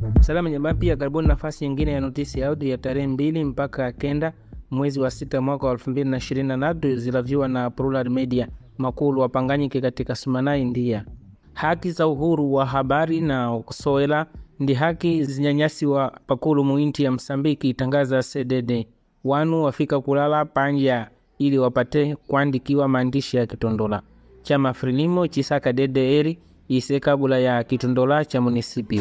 Salama jamaa, pia karibuni nafasi nyingine ya notisi ya audio ya tarehe mbili mpaka kenda mwezi wa sita mwaka wa elfu mbili na ishirini na tatu zilaviwa na Plural Media makulu wapanganyike katika sumanai ndia haki za uhuru wa habari na kusowela ndi haki zinyanyasiwa pakulu muinti ya Msambiki itangaza CDD wanu wafika kulala panja ili wapate kuandikiwa maandishi ya kitondola chama Frelimo chisaka DDR ise kabula ya kitondola cha munisipio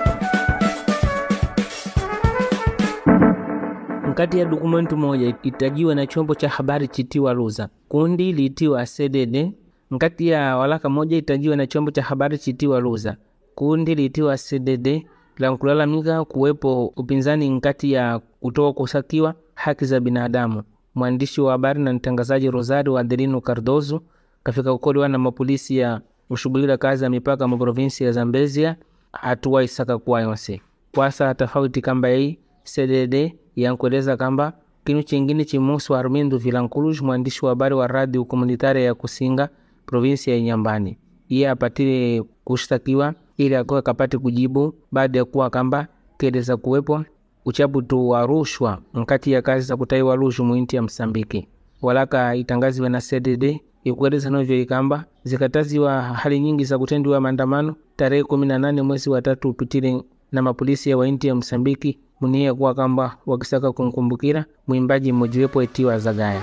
nkati ya dokumenti moja itajiwa na chombo cha habari chitiwa Luza kundi liitiwa CDD nkati ya walaka moja itajiwa na chombo cha habari chitiwa Luza kundi liitiwa CDD la kulalamika kuwepo upinzani nkati ya kutoa kusakiwa haki za binadamu. Mwandishi wa habari na mtangazaji Rosario Adelino Cardozo kafika kukoliwa na mapolisi ya kushughulika kazi ya mipaka mu provinsi ya Zambezia hatua isaka kuwa yonse kwasa tofauti kamba hii CDD yankueleza kamba kinu chingine chimusu Armindo Vilanculos mwandishi wa habari wa radio komunitaria ya Kusinga provinsi ya Inyambani iye apatile kushtakiwa ili akuwa kapate kujibu baada ya kuwa kamba keleza kuwepo uchaputu wa rushwa nkati ya kazi za kutaiwa rushwa muinti ya Msambiki. Walaka itangaziwe na CDD ikueleza novyo ikamba zikataziwa hali nyingi za kutendiwa maandamano tarehe kumi na nane mwezi wa tatu upitile na mapolisi ya wainti ya Msambiki munia kuwa kamba wakisaka kumkumbukira mwimbaji mmojiwepo etiwa Zagaya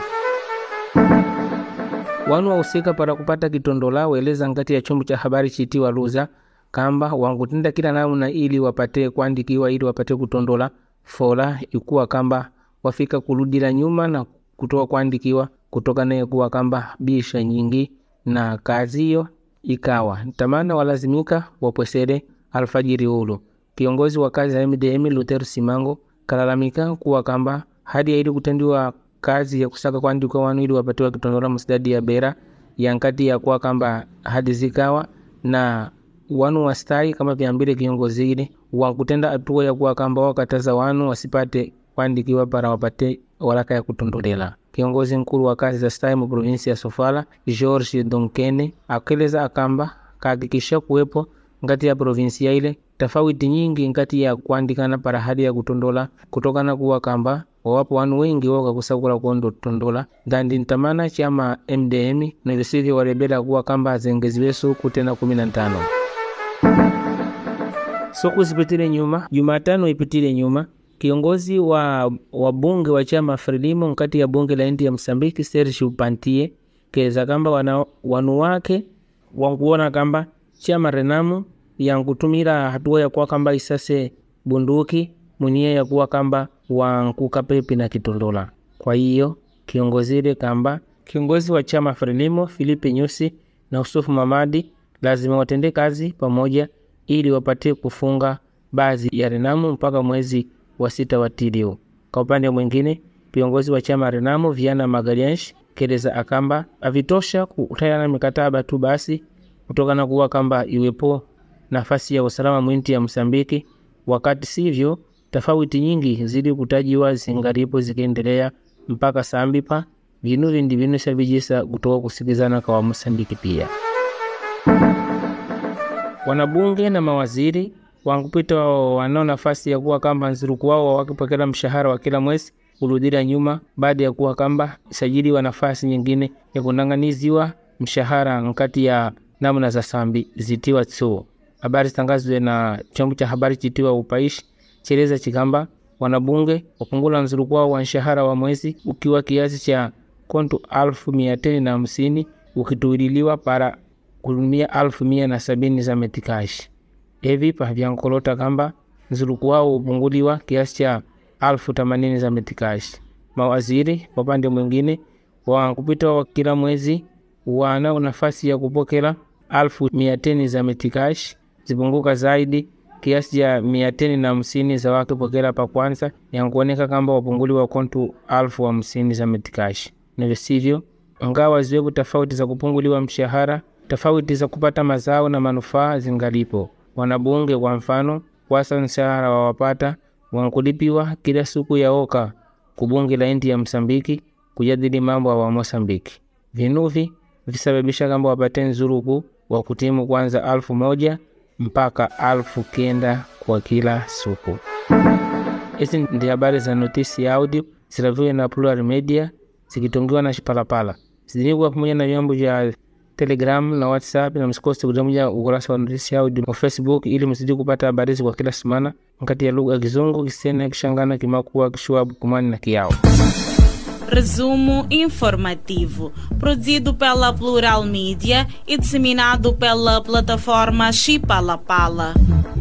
wanu wahusika para kupata kitondola weleza ngati ya chombo cha habari chitiwa Luza kamba wangutenda kila namna ili wapate kuandikiwa ili wapate kutondola fola ikuwa kamba wafika kuludila nyuma na kutoa kuandikiwa kutokana kuwa kamba bisha nyingi na kazi hiyo ikawa tamana walazimika wapwesere alfajiri ulu kiongozi wa kazi ya MDM Lutero Simango kalalamika kuwa kamba hadi ya ili kutendiwa kazi ya kusaka kuandikwa wanu ili wapatiwa kitondola msidadi ya bera yankati ya kuwa kamba hadi zikawa na wanu wastai kama vyambile kiongozi ile wakutenda hatua ya kuwa kamba wakataza wanu wasipate kuandikiwa para wapate walaka ya kutondolela. Kiongozi mkulu wa kazi za stai mu provinsi ya Sofala George Donkene akeleza akamba kahakikisha kuwepo ngati ya provinsia ile tofauti nyingi ngati ya kuandikana para hadi ya kutondola kutokana kuwa kamba wawapo wanu wengi wakakusakula kuondo tondola ndandi ntamana chama MDM na visivyo walebela kuwa kamba azengeziweso kutena kumi na ntano Siku zipitile nyuma, Jumatano ipitile nyuma, kiongozi wa wabunge wa chama Frelimo nkati ya bunge la inti ya Msambiki Serge Pantie keza kamba wana, wanu wake wankuona kamba chama Renamu yankutumira hatua ya kuwa kamba isase bunduki munia ya kuwa kamba wankuka pepi na kitondola. Kwa hiyo kiongozile kamba kiongozi wa chama Frelimo Filipe Nyusi na Usufu Mamadi lazima watende kazi pamoja ili wapate kufunga baadhi ya Renamu mpaka mwezi wa sita wa tilio. Kwa upande mwingine, viongozi wa chama Renamu Viana Magariansh keleza akamba avitosha kutayana mikataba tu basi kutokana kuwa kamba iwepo nafasi ya usalama mwinti ya Msambiki, wakati sivyo tofauti nyingi zili kutajiwa zingalipo zikiendelea mpaka sambipa vinu vindi vinusha vijisa kutoka kusikizana kwa Msambiki pia wanabunge na mawaziri wankupita wanao nafasi ya kuwa kamba nzuruku wao wakipokea mshahara wa kila mwezi kurudira nyuma baada ya kuwa kamba sajiliwa nafasi nyingine ya kunanganiziwa mshahara nkati ya namna za sambi zitiwa tsuo. Habari zitangazwe na chombo cha habari chitiwa upaishi cheleza chikamba wanabunge wapungula nzuruku wao wa mshahara wa mwezi ukiwa kiasi cha kontu alfu mia teni na hamsini ukituililiwa para kulumia alfu mia na sabini za metikashi evi pavyankolota kamba nzuluku wao upunguliwa kiasi cha alfu themanini za metikashi. Mawaziri kwa pande mwingine wankupita wa kila mwezi wana nafasi ya kupokela alfu mia teni za metikashi zipunguka zaidi kiasi cha mia teni na hamsini za wakipokela pa kwanza yankuoneka kamba wapunguliwa kontu alfu hamsini za metikashi navyo sivyo ngawa ziwepo tofauti za kupunguliwa mshahara tofauti za kupata mazao na manufaa zingalipo. Wanabunge kwa mfano, wasa mshahara wawapata wankulipiwa kila siku ya oka kubunge la inti ya Msambiki kujadili mambo wa Mosambiki. Vinuvi visababisha kamba wapate nzuruku wa kutimu kwanza alfu moja mpaka alfu kenda kwa kila siku. Hizi ndi habari za notisi ya audio zilaviwe na Plural Media zikitongiwa na Shipalapala zidiniwa pamoja na vyombo vya Telegram na WhatsApp, na msikose kujamuja ukurasa wa notisi ya audio wa Facebook ili mzidi kupata habari hizi kwa kila semana nkati ya lugha ya Kizungu, Kisena, Kishangana, Kimakua, Kishwabu, Kumani na Kiao. Resumo informativo, produzido pela Plural Mídia e disseminado pela plataforma Chipalapala.